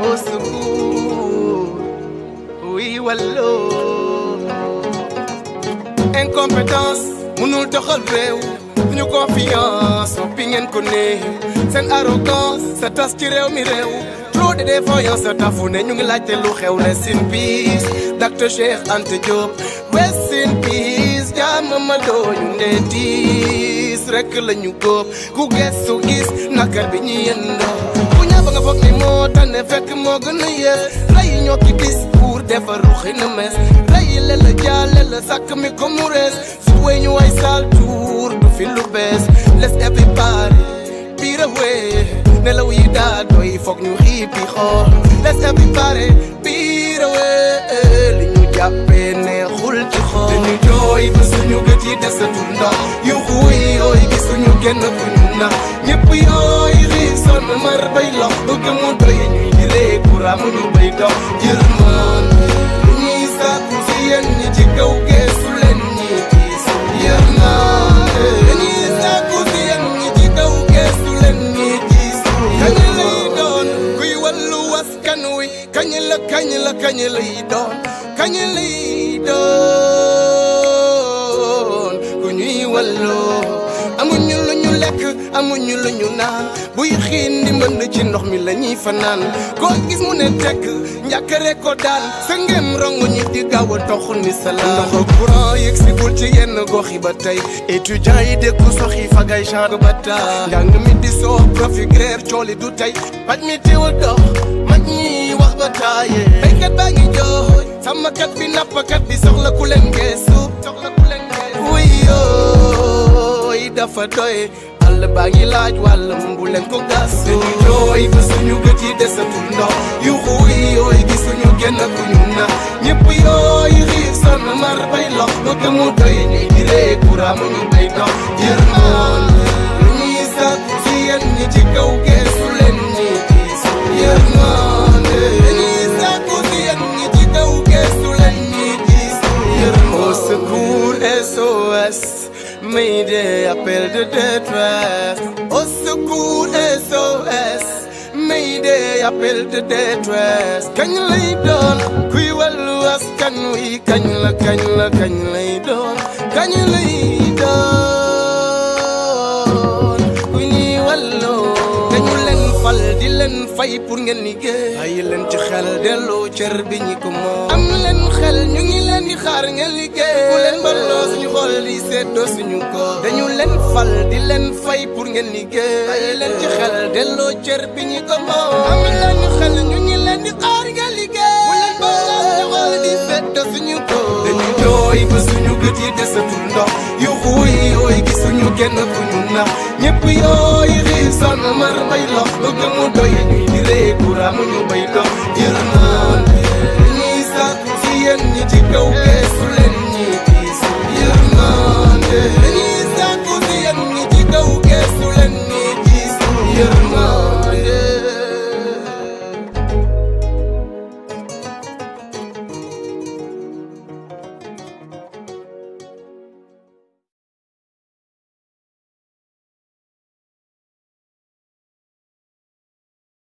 au secours oui walloo incompétence mënul doxal réew ñu confiance soppi ngeen ko ne seen arrogance sa tas ci réew mi réew trop de défaillance sa tafu ne ñu ngi laajte lu xew rest in peace Dr Cheikh Anta Diop rest in peace jaama ma dooñu ndee tiis rek la ñu góob ku gestu gis nakar bi ñu yëndoo ku ñaaba nga foog ni moo tane fekk moo gën a yées rey ñoo ki discours defar ruxi na mes rey le la jaale la sàkk mi ko mu rees su wey ñu way sal tour du fi lu bees les everybody biir awee nelaw yi daa doy foog ñu xiipi xool les everybody biir awee li ñu jàppee neexul ci xool dañu jooy ba suñu gët yi desatul ndox yu xuy yooy gisuñu kenn ku ñu nax ñëpp yooy xiif sonn mar bay lox bëgg mu doy ñuy di ree courant mu ñu bay dox yërmaan lu ñuy sàkku si yéen ñi ci kaw geesu leen ñi gis yërmaan lu ñuy sàkku si yéen ñi ci kaw geesu leen ñi gis kañ lay doon kuy wàllu waskan wi kañ la kañ la kañ lay doon kañ lay doon ku ñuy walloo amuñu lu ñu lekk amuñu lu ñu naan buy xiin di mën ci ndox mi la ñuy fanaan koo gis mu ne tekk njàkkare ko daan sa ngem rongo ñi di gaaw a tox ni salaan ndox courant yëg si bul ci yenn gox yi ba tey étudiants yi dëkku soxi fagay genre ba taa njàng mi di soo profi grève cooli du tey paj mi teewal dox mag ñi wax ba taaye béykat baa ngi jooy sàmmkat bi nappkat bi soxla ku leen geesu soxla ku leen geesu wuyooy dafa doy àll baa ngi laaj wàllam bu leen ko gas dañu jooy ba suñu gët yi desatul ndox yu xuy yooy gisuñu genn ku ñu na ñëpp yooy xiif sonn mar bay lox bëgg mu doy ñuy di ree courant mu ñu bay dox yërmaan lu ñuy sàkku si yéen ñi ci kaw geesu leen ñi diis yërmaan lu ñuy sàkku si yéen ñi ci kaw geesu leen ñi diis yërmaan au secours SOS Mayday, appel de détresse. Au secours, SOS. Mayday, appel de détresse. kañ lay doon kuy wàllu askan wi kañ la kañ la kañ lay doon kañ lay doon ku ñuy wàlloo dañu leen fal di leen fay pour ngeen liggéey bàyyi leen ci xel delloo cër bi ñi ko moom am leen xel ñu ngi leen di xaar ngeen liggéey ku leen balloo suñu xol di seddoo suñu ko dañu leen fal di leen fay pour ngeen liggéey bàyyi leen ci xel delloo cër bi ñi ko moom am leen xel ñu ngi leen di xaar ngeen liggéey ku leen balloo suñu xol di seddoo suñu ko dañu jooy ba suñu gët yi desatul ndox yu xuy yooy gisuñu kenn ku ñu nax ñëpp yooy xiif sonn mar bay lox bëgg mu doy ñuy di ree courant mu ñu bay dox yërëm